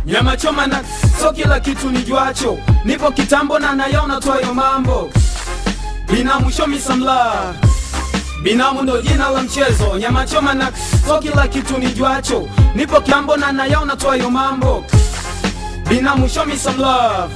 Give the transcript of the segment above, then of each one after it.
nyama choma na so kila kitu nijuacho nipo kitambo na nayaona twayo mambo binamu show me some love binamu ndo jina la mchezo nyama choma na so kila kitu nijuacho nipo kitambo na nayaona twayo mambo binamu show me some love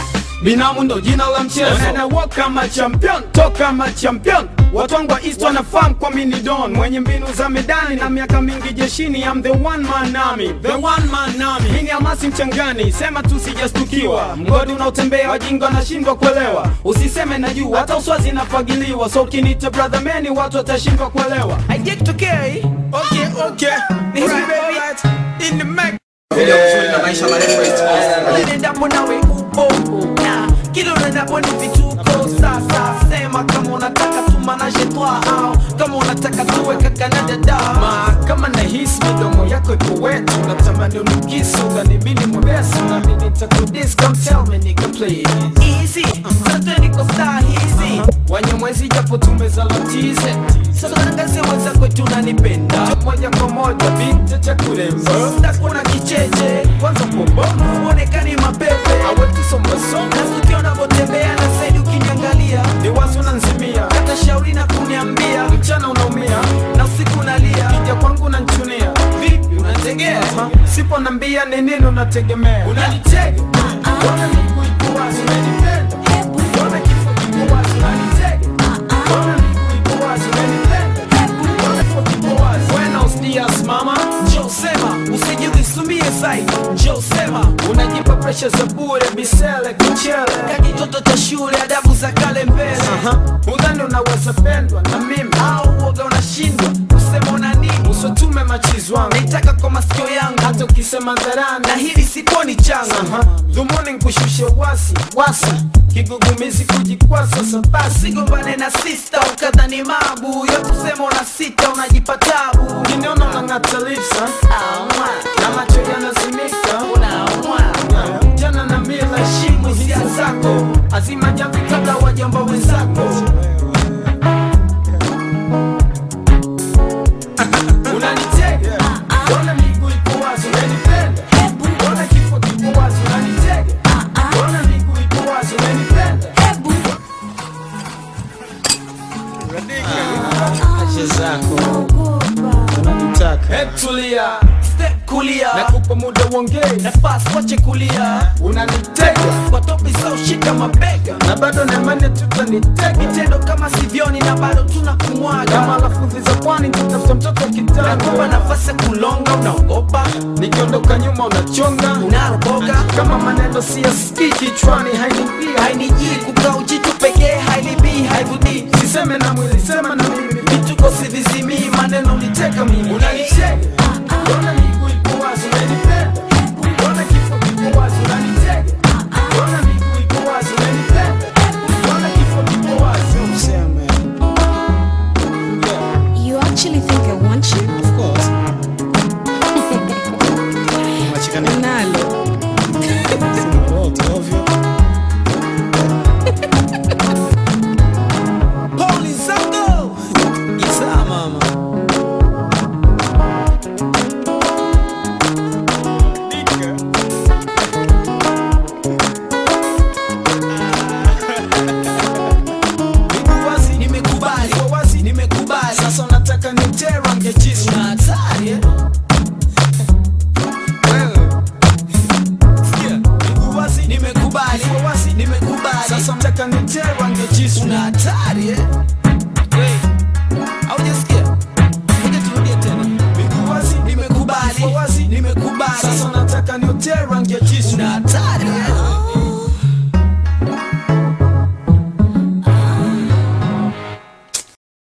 binamu ndo jina la mchezo na walk kama champion toka kama champion watu wangu wa east wanafahamu kwa mini don mwenye mbinu za medani na miaka mingi jeshini I'm the one man army the one man army mini amasi mchangani sema tu sijastukiwa mgodi unaotembea wajinga wanashindwa kuelewa usiseme na juu hata uswazi inafagiliwa so ukinita brother meni watu watashindwa kuelewa haijatokea hii okay okay Ni hivi, baby. in the mic Video vizuri na maisha marefu East Coast. Unaendapo nawe upo na kila unaendapo ni vituko. Sasa sema kama unataka tumanaje twa au kama unataka tuwe kaka na dada. Ma, kama nahisi midomo yako iko wetu natamani unukisu uganibidi mwepesi nami nitakudis come tell me nigga please Easy, sote niko star hizi. wanyamwezi japo tumezalatize Sasa nangazie wenzako tunanipenda. moja kwa moja binti cha kuremba Sasa kuna kicheche, kwanza pobomu uonekani mapepe. awetusombasoma Nasikia unavyotembea na saidi ukiniangalia. ni wazi unanzimia Hata shauri na kuniambia mchana unaumia na usiku unalia. kija kwangu unanchunia Vipi unategea? Ha, sipo nambia ni nini unategemea unanitega Mbona miguu iko wazi unanipenda Mbona kifo kiko wazi unanitega Mbona miguu iko wazi unanipenda Mbona kifo kiko wazi Buenos dias mama Njoo sema, usijisumbie zaidi. Njoo sema, unajipa presha za bure bisele kuchele kakitoto cha shule, adabu za kale mbele. Aha, udhani unaweza pendwa na mimi Au uoga unashindwa kusema una nini? usotume machizi wangu Naitaka kwa masikio yangu, hata ukisema dharani na hili sikuoni changa. Aha, dhumuni nkushushe wasi wasi kigugumizi kujikwasa sabasi Sigombane na sista ukadhani mabu ya kusema una sita unajipa tabu. kiniona unang'ata lipsa Aumwa, na macho yanazimika unaumwa. jana na mila heshimu hisia zako azima jamvi kabla wajamba wenzako unanitega ona miguu iko wazi unanipenda ona kifo kiko wazi unanitega ona miguu iko wazi unanipenda Acha zako unanitaka Hebu tulia Step kulia, nakupa muda uongee nafasi wache kulia. unanitega Kwa topi za ushika mabega. na bado nemane tutanitega Vitendo kama sivyoni na bado tuna kama kumwaga. lafudhi za pwani tutafuta mtoto Nakupa kitanda nafasi ya kulonga, unaogopa, nikiondoka nyuma unachonga unaroboga. kama maneno siyasikii kichwani hainipia hainijii kukaa ujitu pekee hailibii haivudii siseme na mwili sema na mimi vituko sivizimii maneno niteka mimi unanicheka ona miguu iko wazi unanipenda ona kifo kiko wazi unanitega ona miguu iko wazi unanipenda ona kifo kiko wazi useme You actually think I want you? of course machikani Nalo. wote ovyo Poli zango Gitaa mama miguu wazi nimekubali iko wazi nimekubali sasa unataka niterange jisu una hatari eh? Sikia, miguu wazi nimekubali iko wazi nimekubali sasa unataka niterange jisu una hatari eh? Hey, haujasikia ngoja turudie tena miguu wazi nimekubali iko wazi nimekubali sasa unataka niterange jisu